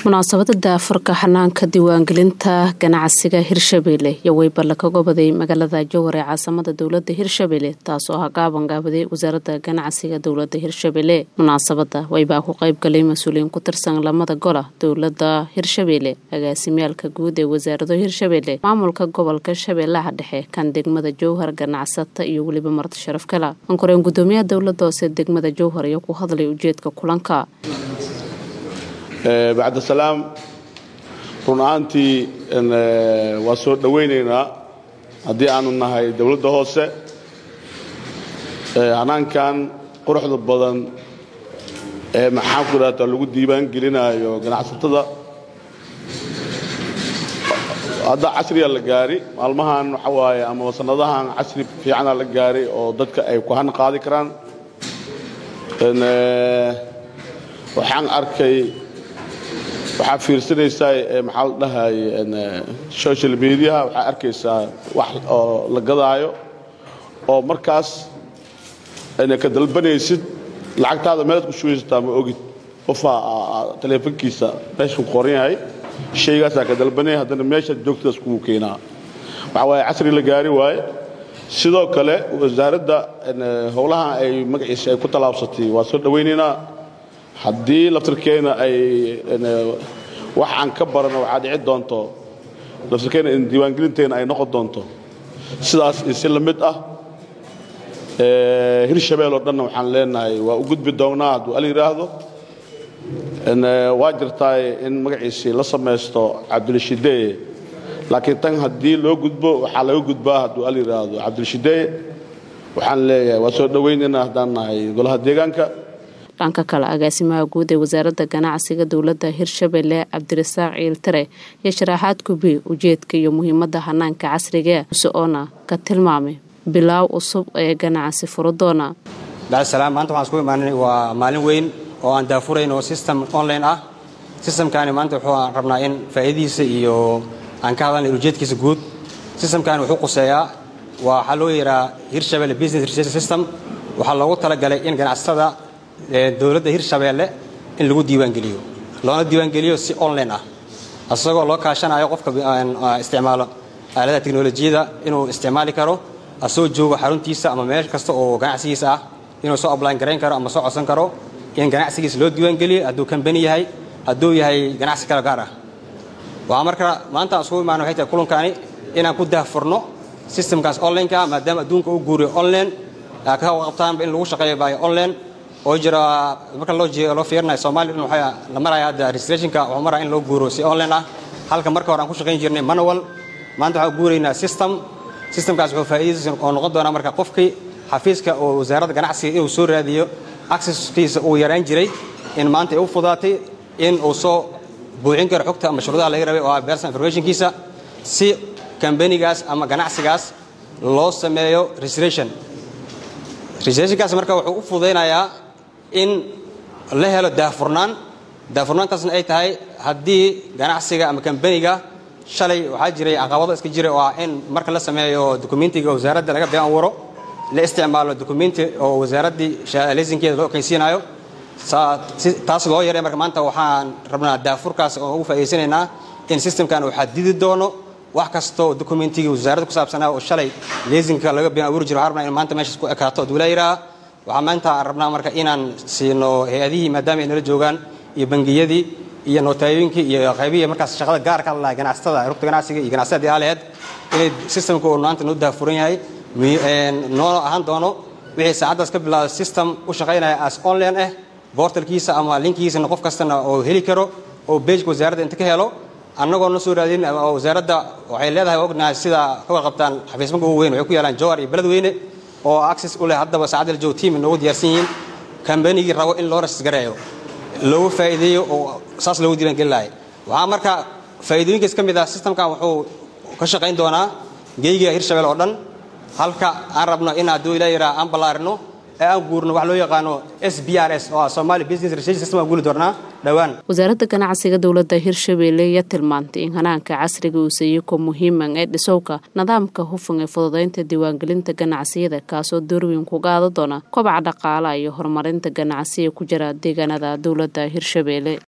munaasabada daafurka xanaanka diiwaangelinta ganacsiga hirshabelle iyo weyballe ka gobaday magaalada jowhar ee caasamada dowlada hirshabelle taasoo ah gaaban gaabaday wasaaradda ganacsiga dowlada hirshabelle munaasabada waybaa ku qeybgalay mas-uuliyiin ku tirsan lamada gola dowlada hirshabelle agaasimyaalka guud ee wasaarado hirshabelle maamulka gobolka shabeellaha dhexe kan degmada jowhar ganacsata iyo weliba marti sharaf kala ankoreen gudoomiyaha dowlada hoose degmada jowhar iyo ku hadlay ujeedka kulanka bacdasalaam run ahaantii waa soo dhowaynaynaa haddii aanu nahay dowladda hoose hanaankan quruxda badan ee maxaan ku idhahdaa lagu diiwaan gelinaayo ganacsatada hadda casriya la gaari maalmahan waxa waaye ama sanadahan casri fiicana la gaari oo dadka ay ku han qaadi karaan waxaan arkay waxaa fiirsanaysaa maxaa la dhahay social mediaha waxaa arkaysaa wax oo la gadaayo oo markaas ka dalbanaysid lacagtaada meelaad ku shugaysataa ma ogid qofaa taleefonkiisa meeshuu qoran yahay shaygaasaa ka dalbanaya haddana meeshaad joogtadaas kugu keenaa waxaa waaye casri la gaari waaye sidoo kale wasaaradda howlaha ay magaciisa ay ku tallaabsatay waa soo dhowaynaynaa haddii laftirkeena ay wax aan ka barano waxaa dhici doonto laftirkeena in diiwaangelinteena ay noqon doonto sidaas isi la mid ah hirshabeel oo dhanna waxaan leenahay waa u gudbi doonnaa hadduu al yidhaahdo waa jirtaay in magaciisii la samaysto cabdilshideeye laakiin tan haddii loo gudbo waxaa laga gudbaa hadduu al yidhaahdo cabdilshideeye waxaan leeyahay waa soo dhowaynaynaa haddaan nahay golaha deegaanka dhanka kale agaasimaha guud ee wasaaradda ganacsiga dowladda hirshabelle cabdirasaaq ciiltare iyo sharaaxaad kubi ujeedka iyo muhiimadda hanaanka casriga usoona ka tilmaamay bilaaw cusub ee ganacsi furadoona bacdisalaam maanta waxaan isku imaanay waa maalin weyn oo aan daafurayn oo system online ah systemkaani maanta wuxuu rabnaa in faa'iidadiisa iyo aan ka hadalnay ujeedkiisa guud systemkaani wuxuu quseeyaa waxaa loo yeeraa hirshabelle business research system waxaa loogu talagalay in ganacsatada dowladda hirshabeelle in lagu diiwaangeliyo loona diiwaangeliyo si online ah isagoo loo kaashanayo qofka isticmaalo aaladaha teknolojiyada inuu isticmaali karo asagoo joogo xaruntiisa ama meel kasta oo ganacsigiisa ah inuu soo ablaan garayn karo ama soo codsan karo in ganacsigiisa loo diiwaangeliyo hadduu kambani yahay hadduu yahay ganacsi kale gaar ah waxaa marka maanta aan isugu imaana waxay tahay kulankaani inaan ku daahfurno systemkaas onlineka maadaama adduunka u guuriyo online ka qabtaanba in lagu shaqeeyo by online oo jira marka loo loo fiirinayo Soomaaliya dhan waxa la maraya hadda registrationka wuxuu maraya in loo guuro si online ah halka marka hore aan ku shaqayn jirnay manual maanta waxaan guuraynaa system systemkaas wuxuu faa'iideysan oo noqon doonaa marka qofkii xafiiska oo wasaaradda ganacsiga inuu soo raadiyo accesskiisa uu yaraan jiray in maanta ay u fudaatay in uu soo buuxin karo xogta ama shuruudaha laga rabay oo ah personal informationkiisa si kambanigaas ama ganacsigaas loo sameeyo registration registrationkaas marka wuxuu u fudaynayaa in la helo daahfurnaan daahfurnaantaasna ay tahay haddii ganacsiga ama kambaniga shalay waxaa jiray caqabado iska jira oo ah in marka la sameeyo dokumentiga wasaaradda laga been abuuro la isticmaalo dokumenti oo wasaaraddii laysinkeeda loo ekaysiinayo taas loo yaray marka maanta waxaan rabnaa daafurkaas oo ugu faa'iidaysanaynaa in systemkan uu xadidi doono wax kastoo dokumentigii wasaaradda ku saabsanaa oo shalay laysinka laga been abuuri jiro waxaan rabnaa in maanta meeshaas ku ekaato hadduu la yidhaha waxaa maanta aan rabnaa marka inaan siino hay-adihii maadaama ay nala joogaan iyo bangiyadii iyo nootayooyinkii iyo qaybihii markaas shaqada gaarka hadlahay ganacsatada rugta ganacsiga iyo ganacsatada aalaheed inay systemka uu maanta noo daafuran yahay noo ahaan doono wixii saacaddaas ka bilaada system u shaqaynaya as online ah bortalkiisa ama linkigiisana qof kastana oo heli karo oo bejka wasaaradda inta ka helo annagoo na soo raadin wasaaradda waxay leedahay ognahay sida ka warqabtaan xafiismanka ugu weyn waxay ku yaalaan jowhar iyo beledweyne oo access u leh haddaba saacadda la joogo team noogu diyaarsan yihiin kambanigii rabo in loo rasgareeyo loogu faa'iideeyo oo saas loogu diiwaangeli lahay waxaa marka faa'iidooyinkaas ka mid ah systemkan wuxuu ka shaqayn doonaa geyga hirshabelle oo dhan halka aan rabno in hadduu ilaa yaraa aan ballaarino ee aan guurno wax loo yaqaano s b r s oo ah Somali Business Research System aan guuli doonaa dhawaan wasaaradda ganacsiga dowladda hirshabelle ayaa tilmaantay in hanaanka casriga uu siiyo ko muhiiman ee dhisowka nidaamka hufan ee fududaynta diiwaangelinta ganacsiyada kaasoo doorweyn ku qaada doona kobaca dhaqaalaha iyo horumarinta ganacsiga ku jira deegaanada dowladda hirshabelle